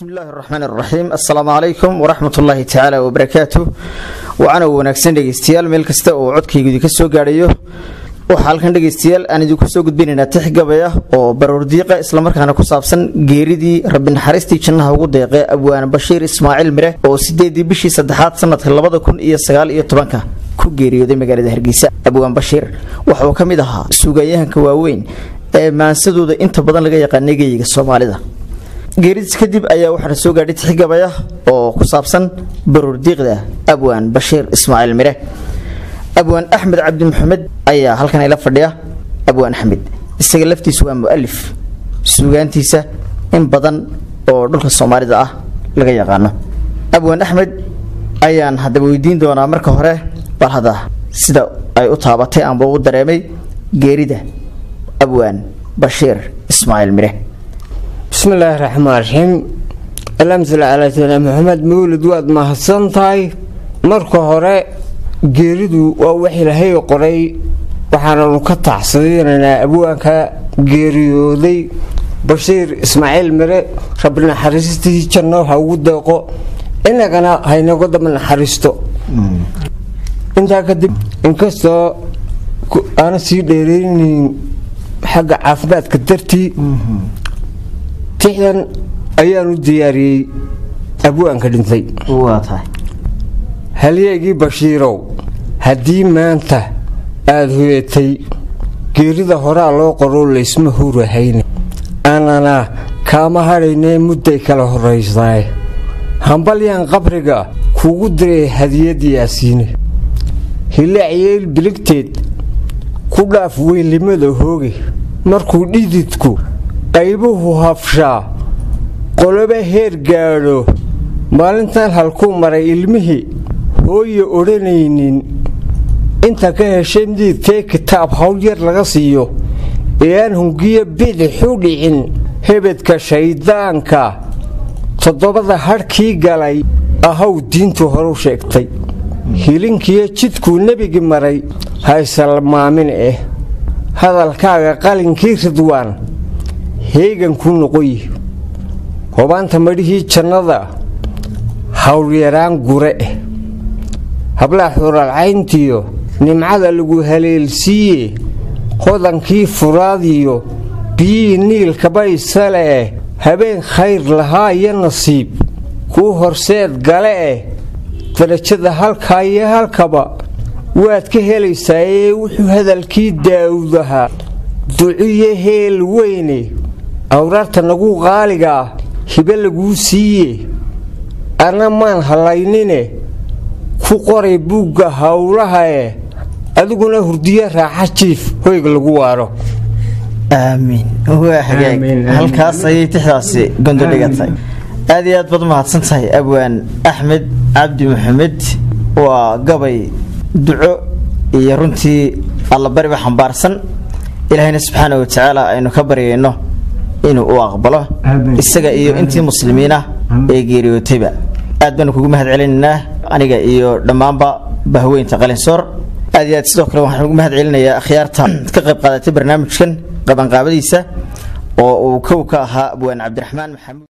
bismi illaahi araxmaan araxiim assalaamu calaykum waraxmat ullaahi tacaala wabarakaatu wacana wanaagsan dhegeystayaal meel kasta oo codkaygu idinka soo gaadhayo waxaa halkan dhegeystayaal aan idinku soo gudbinaynaa tix gabay ah oo baroordiiqa islamarkaana ku saabsan geeridii rabbi naxariistii jannaha ugu deeqee abwaan bashiir ismaaciil mire oo sideedii bishii saddexaad sanadka labada kun iyo sagaal iyo tobanka ku geeriyooday magaalada hargeysa abwaan bashiir waxa uu ka mid ahaa suugayahanka waaweyn ee maansadooda inta badan laga yaqaanay geeyiga soomaalida geeridiis kadib ayaa waxaana soo gaadhay tix gabay ah oo ku saabsan baroordiiqda abwaan bashiir ismaaciil mire abwaan axmed cabdi maxamed ayaa halkan ila fadhiya abwaan axmed isaga laftiisu waa mualif suugaantiisa in badan oo dhulka soomaalida ah laga yaqaano abwaan axmed ayaan haddaba weydiin doonaa marka hore bal hadda sida ay u taabatay amba u dareemay geerida abwaan bashiir ismaaciil mire bismi illaahi raxmaan raxiim allahuma salli calaa sayidina maxamed mawlid waad mahadsan tahay marka hore geeridu waa wax ilaahay qoray waxaananu ka tacsadiinaynaa abwaanka geeriyooday bashiir ismaaciil mire rabbi naxariistii janno ha ugu deeqo inagana haynaga daba naxariisto intaa kadib inkastoo aana sii dheereynin xagga caafimaadka dartii tixdan ayaanu diyaariyey abwaanka dhintay halyeegii bashiirow haddii maanta aada hoyatay geerida horaa loo qoroo laysma hurahayne aanana kaama hadhaynee mudday kala horraysaay hambalyaan qabriga kuugu diray hadiyad yaasiine hilaaciyeel biligteed ku dhaaf weynlimada hooge markuu dhididku qaybuhu hafshaa qoloba heer gaadho maalintan halkuu maray ilmihii hooye odhanaynin inta ka heshay midiidkee kitaab hawl yar laga siiyo ee aan hungiyo bidixu dhicin hebedka shayddaanka toddobada hadhkii galay ahaw diintu horu sheegtay hilinkiyo jidkuu nebigi maray haysalmaamin eh hadalkaaga qalinkii ridwaan heegankuu noqoyi hobaanta madhihii jannada hawlyaraan gure eh hablaha xuralcayntiyo nimcada lagu haleelsiiye hodankii furaadiyo biyihii niilkabaysale eh habeen khayr lahaa iyo nasiib kuu horseed gale eh darajada halkaa iyo halkaba waad ka helaysaa ee wuxuu hadalkii daawudahaa duciyo heel weyne awraarta nagu qaaligaa hibe laguu siiye anna maan hallaynine ku qoray buugga howlaha eh adiguna hurdiyo raaxa jiif hoyga lagu waaro aamiin waa hagaag halkaas ayay tixdaasi gondo dhigatay aad iyo aad baad umahadsan tahay abwaan axmed cabdi maxamed waa gabay duco iyo runtii allabariba xambaarsan ilaahayna subxaana wa tacaala aynu ka baryayno inuu u aqbalo isaga iyo intii muslimiina ee geeriyootayba aad baanu kugu mahad celinaynaa aniga iyo dhammaanba bahweynta qalinsoor aad iyo aad sidoo kale waxaan ugu mahad celinayaa akhyaarta ka qayb qaadatay barnaamijkan qabanqaabadiisa oo uu kow ka ahaa abwaan cabdiraxmaan maxamuud